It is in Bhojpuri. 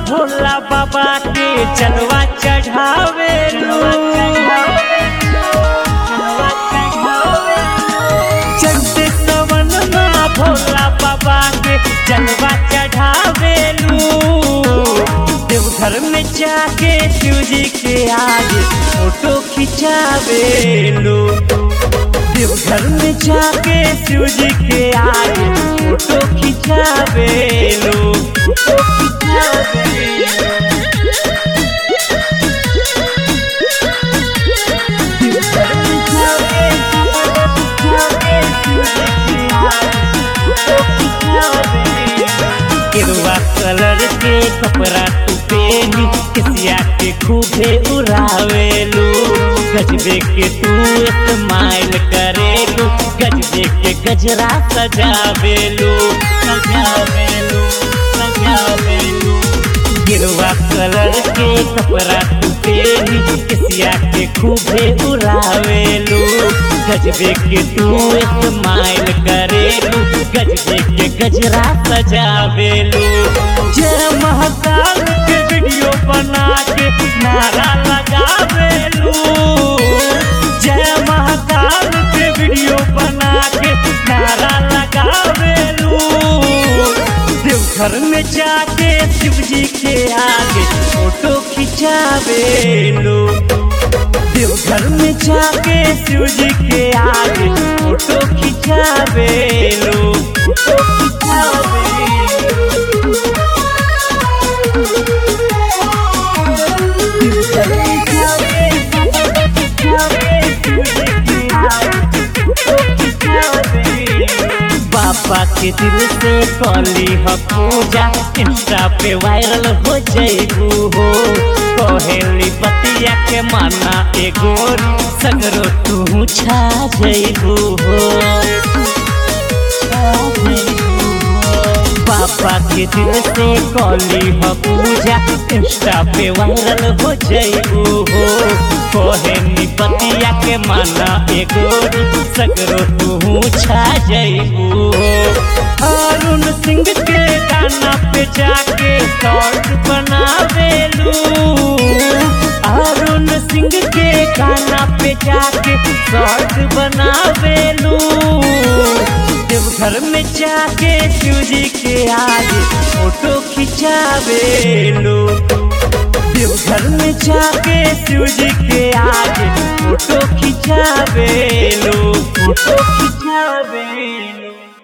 भोला बाबा के चलवा चढ़ावे चढ़ते सवन माँ भोला बाबा के चलवा चढ़ावे देवघर में जाके शिव जी के आगे फोटो खिंचावे देवघर में जाके शिव जी के आगे फोटो खिंचावे लो फोटो खिंचावे देवघर में जाके जाके शिव जी के आगे फोटो खिंचावे केरुआ कलर के कपड़ा तू पेनी किसिया के खूबे उड़ावेलू गजबे के तू इस्तेमाल करेलू गजबे के गजरा सजावेलू सजावेलू सजावेलू गिरवा कलर के कपड़ा तू पेनी किसिया के खूबे उड़ावेलू गजबे के तू इस्तेमाल करेलू गजबे के गजरा सजावेलू जय महाकाल के वीडियो बना के नारा लगावेलू जय महाकाल के वीडियो बना के नारा लगावेलू देवघर में जाके शिव जी के आगे फोटो खिंचावेलू देवघर में जाके शिव जी के आगे फोटो खिंचावेलू फोटो खिंचावेलू देवघर में जाके जाके शिव जी के आगे फोटो खिंचावेलू बाबा के दिल से कली ह पूजा इंस्टा पे वायरल हो जैबू हो कहेली बतिया के माना एगो सगरो तू छा जैबू हो बाबा के दिल से कली ह पूजा इंस्टा पे वायरल हो जैबू हो कहेली बतिया के माना एगो सगरो तू छा जैबू हो अरुण सिंह के गाना पे जाके शॉर्ट बनावेलू अरुण सिंह के गाना पे जाके शॉर्ट बनावेलू देवघर में जाके शिव जी के आगे फोटो खिंचावेलू देवघर में जाके शिव जी के आगे फोटो खिंचावेलू फोटो खिंचावेलू